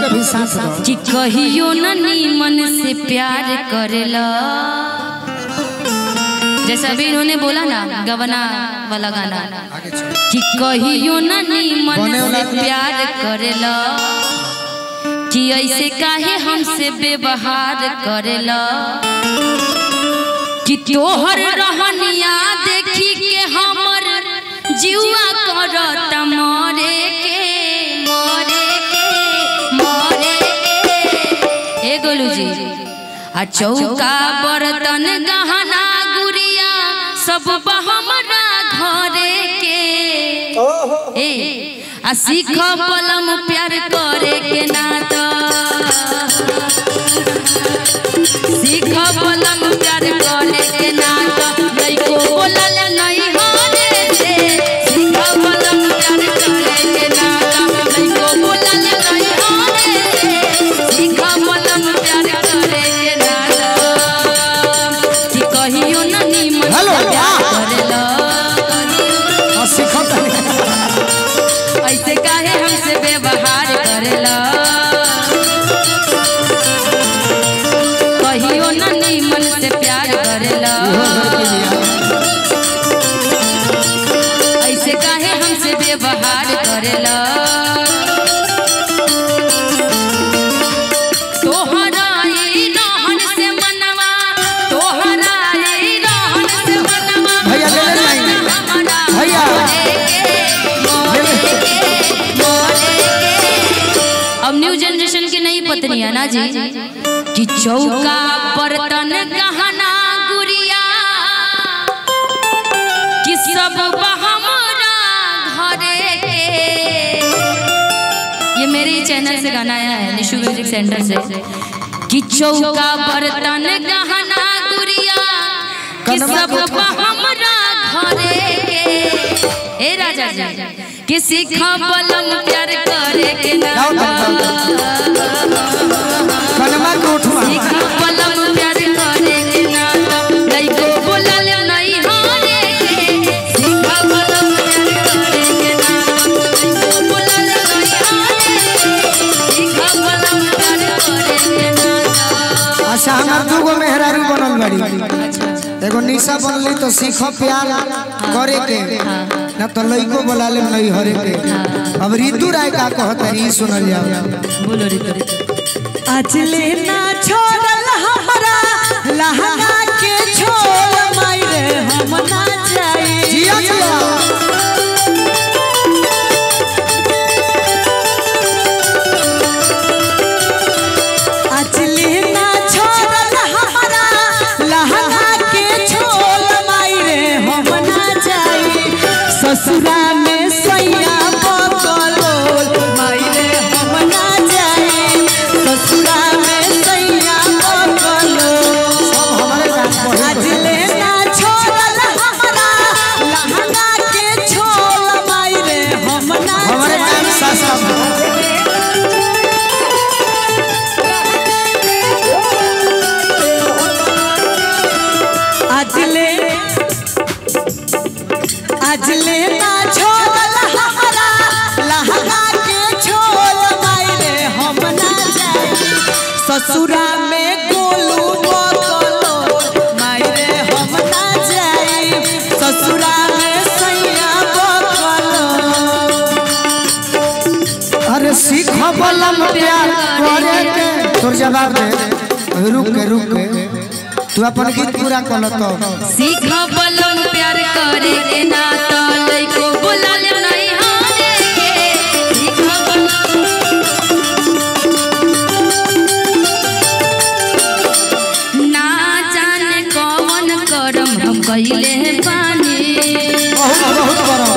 भी साथ दो कि कहियो न नीमन से प्यार करेला जैसा अभी इन्होंने बोला ना गवना वाला गाना आगे चल कि कहियो न नीमन बने से वाला- प्यार करेला कि ऐसे काहे हमसे व्यवहार करेला कि तोहर रहनिया देखी के हमर जीवा करत मरे के मरे के मरे के ए गोलू जी आ चौका बर्तन गहना गुड़िया सब हमरा घरे के ए आ सीख पलम प्यार करे के नात सीख पलम प्यार करे के नात नहीं को बोलल नहीं होने से सीख पलम प्यार करे के नात नहीं को बोलल नहीं होने से सीख पलम प्यार करे के नात कि कहियो न निमन हेलो, से प्यार वाह। करेला और सिखत ऐसे काहे हमसे व्यवहार करेला कहियो न नीमन से प्यार करेला ऐसे काहे हमसे व्यवहार करेला तोहरा ई रहन से मनवा तोहरा ई रहन से मनवा भैया, ले ले लाइन। हमरा भैया। मोरे के, मोरे के। अब न्यू जनरेशन की नई पत्नी है ना जी कि चौका बर्तन गहना गुड़िया कि सब हमरा घरे के ये मेरे ही चैनल से गाना आया है निशु म्यूजिक सेंटर से कि चौका बर्तन गहना गुड़िया कि सब हमरा घरे के ए राजा जी कि सीखा पलम प्यार करे के ना गाओ तब, कनमा के उठवा सीखा पलम प्यार करे के ना नहीं को बोलल नहीं हारे के सीखा पलम प्यार करे के ना नहीं को बोलल नहीं हारे के सीखा पलम प्यार करे के ना अच्छा हमार दूगो मेहरारू बनल बड़ी अच्छा एगो निशा बनली तो सीख प्यार करे के ना तो लइको बोला ले नहीं हरे के अब ऋतु राय का कहत है ई सुनल जाओ बोलो रे रे आज लेना छोड़ल हमरा लहंगा के छोड़ मारे हम ना जाए जिया जिया आज लेना छोड़ल हमरा लहंगा के छोड़ मारे हम ना जाए ससुरा में सैया बकलो मारे हम ना जाए ससुरा में सैया बकलो सब हमारे गाँव आज पढ़े लेना छोड़ल हमरा लहंगा के छोड़ मारे हम ना हमारे जाए गाँव सासा आज ले आज लेना छोड़ल हमरा लहंगा के छोड़ मारे हम ना जाए ससुरा में गोलू बकलो मारे हम ना जाए ससुरा में सैया बकलो अरे सीख बलम प्यार करे के तोर जवाब दे रुक के रुक के तू अपन गीत पूरा कर लो तो सीख पलम प्यार करे के ना तो लइको बोलल नहीं हारे के सीख पलम ना जाने कौन करम हम कइले बानी बहुत बहुत बड़ा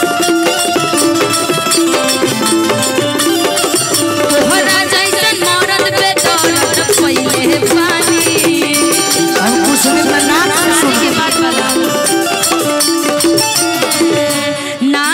तोहरा जैसन मरद पे दौलत पइले बानी हम कुछ दिन में नाच शादी के बाद वाला ना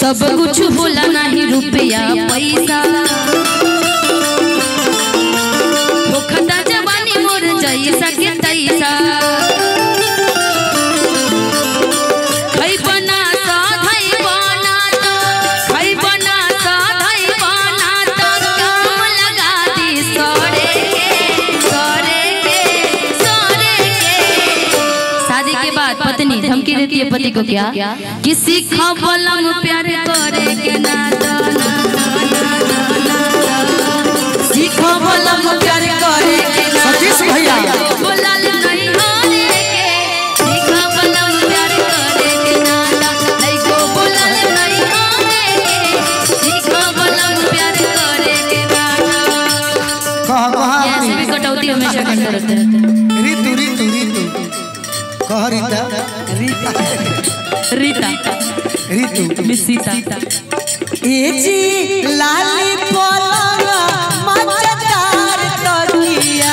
सब कुछ होला नहीं रुपया पैसा होखता जवानी मोर जैसा के तैसा खै बना सा धै बना त खै बना सा धै बना त काम लगा दी सरे के सरे के सरे के शादी के बाद पत्नी धमकी देती है पति को क्या किसी खबलम प्यार करे के ना ना ना सीखो बलम प्यार करे के ना सतीश भैया बोलल नहीं होने के सीखो बलम प्यार करे के ना लइको बोलल नहीं होने के सीखो बलम प्यार करे के ना कह कह ऐसे भी कटौती हमेशा करते रहते हैं ऋतु ऋतु ऋतु कह रीता रीता ऋतु मिसीता ए जी लाली पलंग मचदार तकिया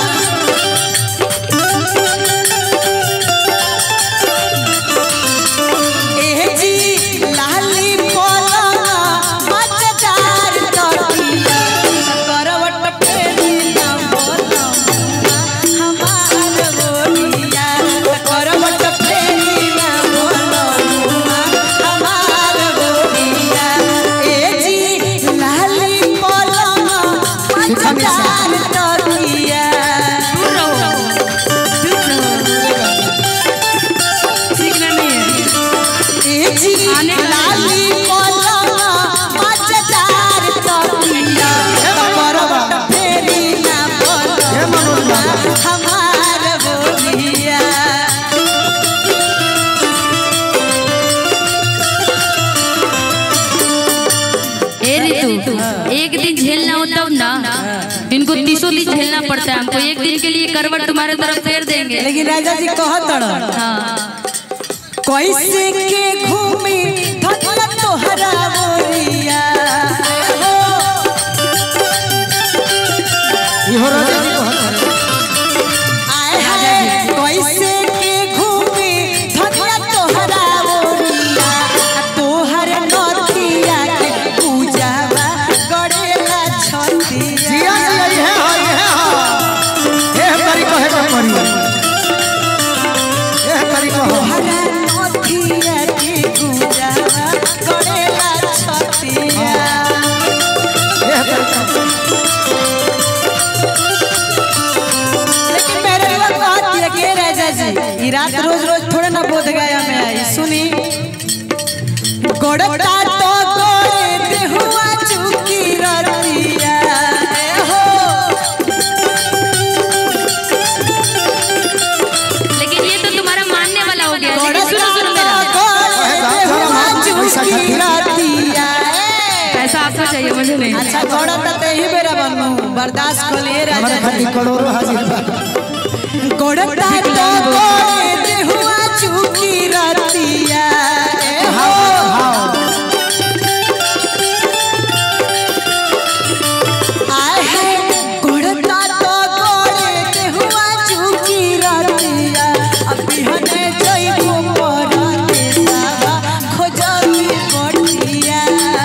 ए जी लाली पलंग मचदार तकिया करवट फेरी ना बोलम हमार बोलिया करवट फेरी ना बोलम हमार बोलिया ए जी लाली पलंग मचदार तकिया दूर रहो दूर रहो सीखना नहीं है ए जी आने का लाली पलंग मचदार तकिया करवट फेरी ना हे मनोज बोलम बाबा हमार बोलिया ए ऋतु एक दिन झेलना हो तब ना इनको तीसों दिन झेलना पड़ता है हमको एक दिन के लिए करवट तुम्हारे तरफ फेर देंगे लेकिन राजा जी कहत हाँ कैसे के घूमी धनला तोहरा बोलिया इहो राजा जी कहत आए हाय कैसे के घूमी धनला तोहरा बोलिया तोहर नथिया के पूजावा गड़ेला छतिया जिया जिया इहे हो इहे हो एह करी कहे के पड़ी एह करी कहो तोहरा नथिया के पूजावा गड़ेला छतिया एह करी कहो लेकिन मेरे लिए बात ये कि राजा जी ये रात रोज रोज थोड़े ना बोध गया में आई सुनी गोड़ता तो गोड़े देहुआ चुकी रतिया ए हो लेकिन ये तो तुम्हारा मानने वाला हो गया लेकिन गोड़ता सुनो सुनो तो मेरा गोड़े देहुआ पैसा चुकी खातिर। रतिया ए। पैसा आपको चाहिए मुझे नहीं अच्छा गोड़ता तो ही बेरा बनू बर्दाश्त कर लिए हमारे राजा खातिर करोड़ों हाजिर बा गोड़ता तो गोड़े देहुआ चुकी रतिया ए हो हाँ आए है गोड़ता तो गोड़े देहुआ चुकी रतिया अभी हने जइबो परते सावा खोजबी बटिया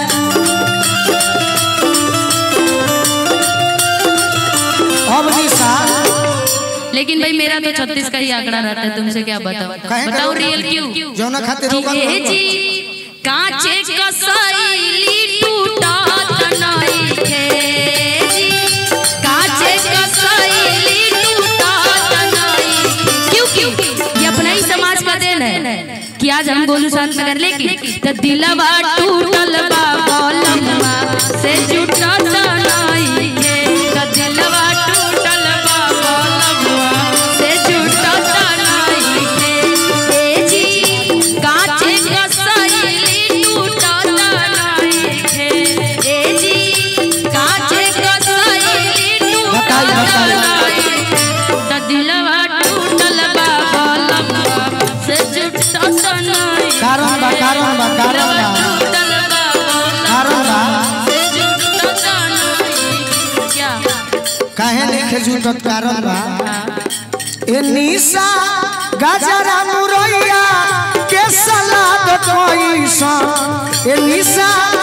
अब निशा लेकिन भाई मेरा तो छत्तीस का ही आंकड़ा रहता है तुमसे क्या बताओ कहे बताओ करो। रियल क्यों जौना खातिर रोकल ए रहल। जी कांचे कसैली टूटा तनाई के जी कांचे कसैली टूटा तनाई क्यों क्यों ये अपना ही समाज का देन है कि आज हम गोलू शांत नगर लेके तो दिलवा टूटल बा कलमवा से जुटा तनाई के तो दिलवा टूटल बा कलमवा से जुटा तनाई के ए जी कांचे कसैली टूटा तनाई के ए जी कांचे कसैली टूटा बताई, बताई। तनाई त दिलवा टूटल बा कलमवा से जुटा तनाई कारण बा कारण बा कारण बा टूटल बा कारण बा से जुटा तनाई क्या काहे नहीं झूठत कारण बा ए निशा गजरा मुरैया के सलाद कैसा ए निशा